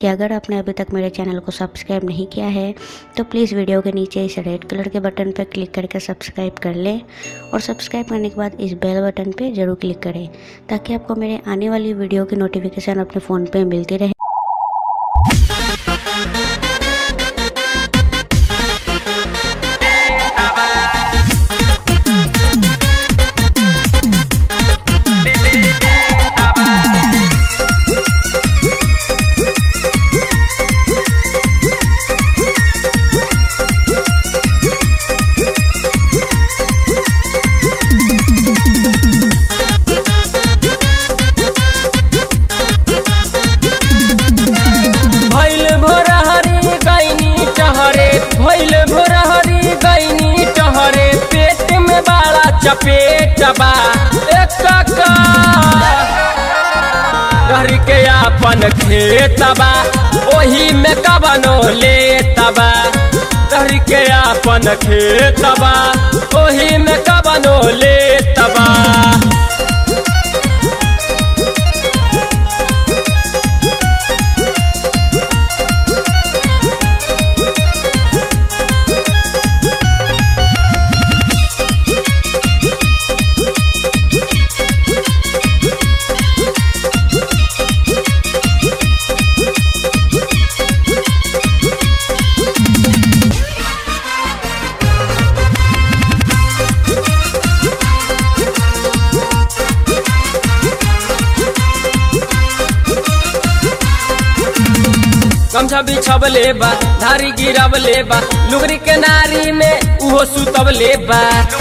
कि अगर आपने अभी तक मेरे चैनल को सब्सक्राइब नहीं किया है तो प्लीज़ वीडियो के नीचे इस रेड कलर के बटन पर क्लिक करके सब्सक्राइब कर लें और सब्सक्राइब करने के बाद इस बेल बटन पर ज़रूर क्लिक करें ताकि आपको मेरे आने वाली वीडियो की नोटिफिकेशन अपने फ़ोन पे मिलती रहे भैल भोरहरी गैनी टहरे भैल भोरहरी गैनी टहरे पेट में बाड़ा चपेट बा एक घर के आपन खेत बा ओही में कबनो लेत बा घर के आपन खेत बा ओही में कबनो लेत बा गमछा बिछब लेबा धारी गिरब लेबा लुगरी के नारी में उहो सुतब लेबा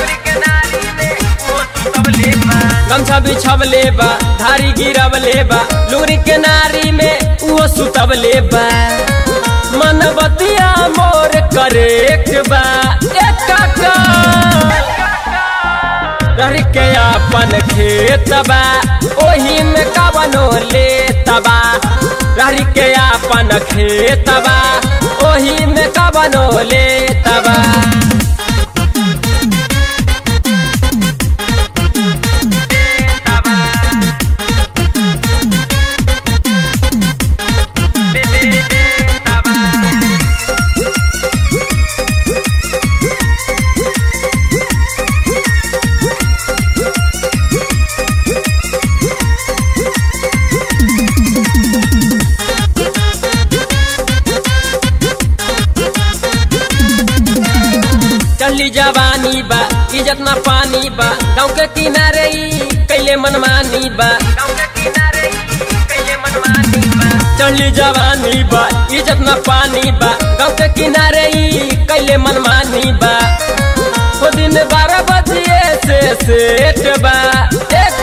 गमछा बिछब लेबा धारी गिरब लेबा लुगरी के नारी में उहो सुतब लेबा मन बतिया मोर करे बा एक घर के अपन खेत बा ओही में कवनो लेतबा घर के अपन खेत बा ओही में कवनो लेतबा चली जवानी बा इज्जत ना पानी बा गाँव के किनारे ई कैले मनमानी बा चली जवानी बा इज्जत ना पानी बा गाँव के किनारे ई कैले मनमानी बा ओ दिन बारह बजे से सेठ बा एक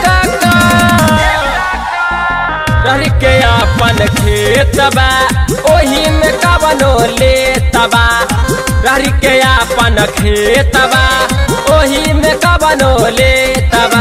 घर के अपन खेत बा ओही में कवनो लेतबा घर के अपन खेत बा ओही में कवनो लेतबा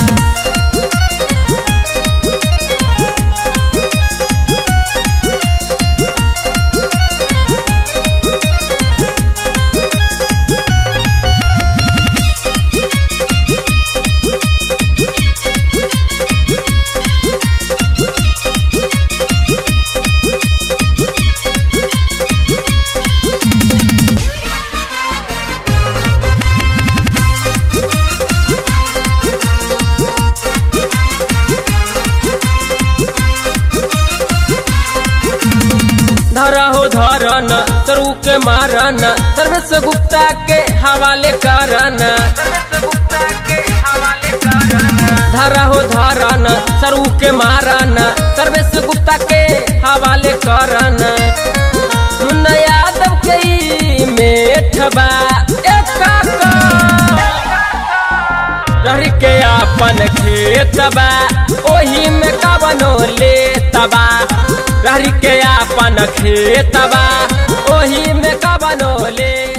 धरा हो धरन तरु के मारन सर्वेश गुप्ता के हवाले करन धरा हो धरन सरु के मारन सर्वेश गुप्ता के हवाले करन मुन्ना यादव के ई मेठबा एक घर के अपन खेत बा ओही में कवनो लेतबा घर के अपन खेत बा ओही में कवनो ले